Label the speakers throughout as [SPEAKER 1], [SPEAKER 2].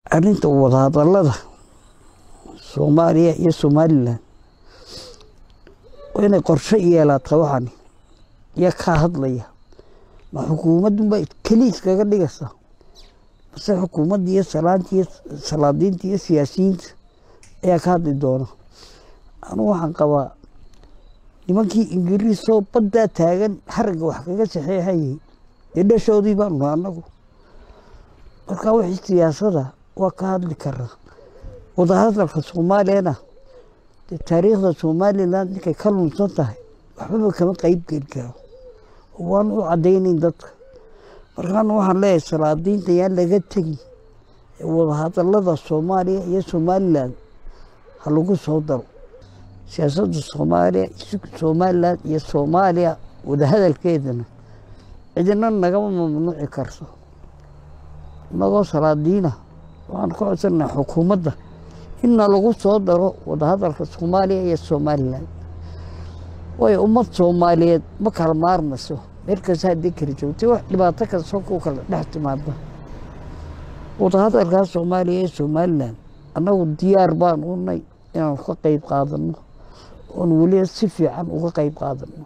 [SPEAKER 1] arrinta wadahadallada soomaaliya iyo somalilan waa inay qorshe yeelaata waxani yaa kaa hadlaya ma xukuumadunba keliis kaga dhigaysa mase xukuumadda iyo salaanta iyo salaadiinta iyo siyaasiyiinta ayaa ka hadli doona anugu waxaan qabaa nimankii ingiriisoo baddaa taagan haragga wax kaga saxeexayay dee dhashoodii baanu nahay annagu marka wixii siyaasada waa ka hadli karaa wadahadalka soomaaliyana dee taariikhda somalilan ninkay ka lunsan tahay waxbaba kama qeyb geli karo waan u caddaynayn dadka markaana waxaan leeyahay salaadiinta yaan laga tegin ee wadahadalada soomaaliya iyo somalilan ha lagu soo daro siyaasadda soomaaliya somalilan iyo soomaaliya wadahadalkeedana cidina nagama mamnuuci karto inagoo salaadiina waxaan ka codsanaa xukuumadda inna lagu soo daro wadahadalka soomaaliya iyo somalilan waayo ummad soomaaliyeed ma kala maarmayso meel kasta haddii kala joogtay wax dhibaato kasta ku kala dhex timaada wadahadalkaa soomaaliya iyo somalilan annagu diyaar baan unay inaanu ka qeyb qaadano oon weliba si fiican uga qeyb qaadano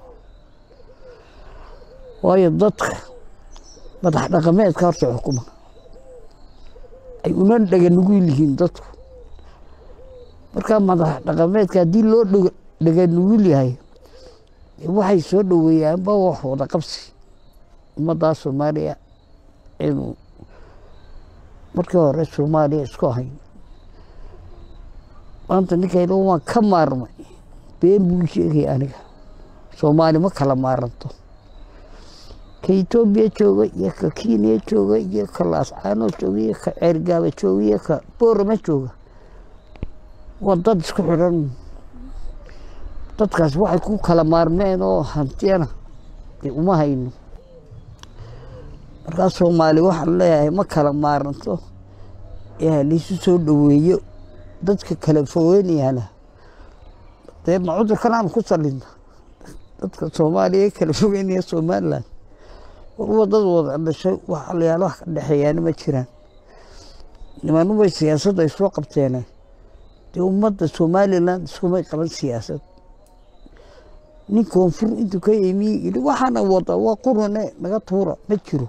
[SPEAKER 1] waayo dadka madax dhaqameedka horta xukuma ay una dhaganugul yihiin dadku markaa madax dhaqameedka haddii loo dhaganugul yahay waxay soo dhoweeyaanba wax wada qabsi ummaddaa soomaaliya inuu markii hore soomaaliya isku ahayn maanta ninkayla waan ka maarmay been buu sheegaya aniga soomaali ma kala maaranto ka etoobiya jooga iyo ka kenya jooga iyo ka laascaano jooga iyo ka ceergaaba jooga iyo ka boorama jooga waa dad isku xidhan dadkaas waxay ku kala maarmeen oo hantiyana dee uma hayno markaa soomaali waxaan leeyahay ma kala maaranto ee haliisu soo dhoweeyo dadka kala fogeynayana dee ma cudurkan aan ku salina dadka soomaaliya ee kala fogeynaya somalilan warwa dad wada dhashay wax alayaal wax ka dhexeeyaana ma jiraan nimanubay siyaasadda ay soo qabteene dee ummadda somalilan iskumay qaban siyaasad nin koonfur intuu ka yimi yidhi waxaana wada waa qurane naga tuura ma jiro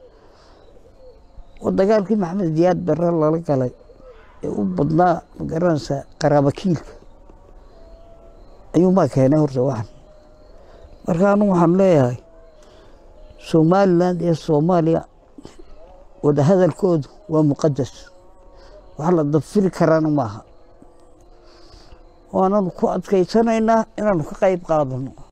[SPEAKER 1] oo dagaalkii maxamed diyaad barre lala galay ee u badnaa magaranaysa qaraabakiilka ayuunbaa keenay horta waxan marka anu waxaan leeyahay somalilan iyo soomaaliya wadahadalkoodu waa muqadas wax la dafiri karaana maaha waananu ku adkaysanaynaa inaanu ka qayb qaadano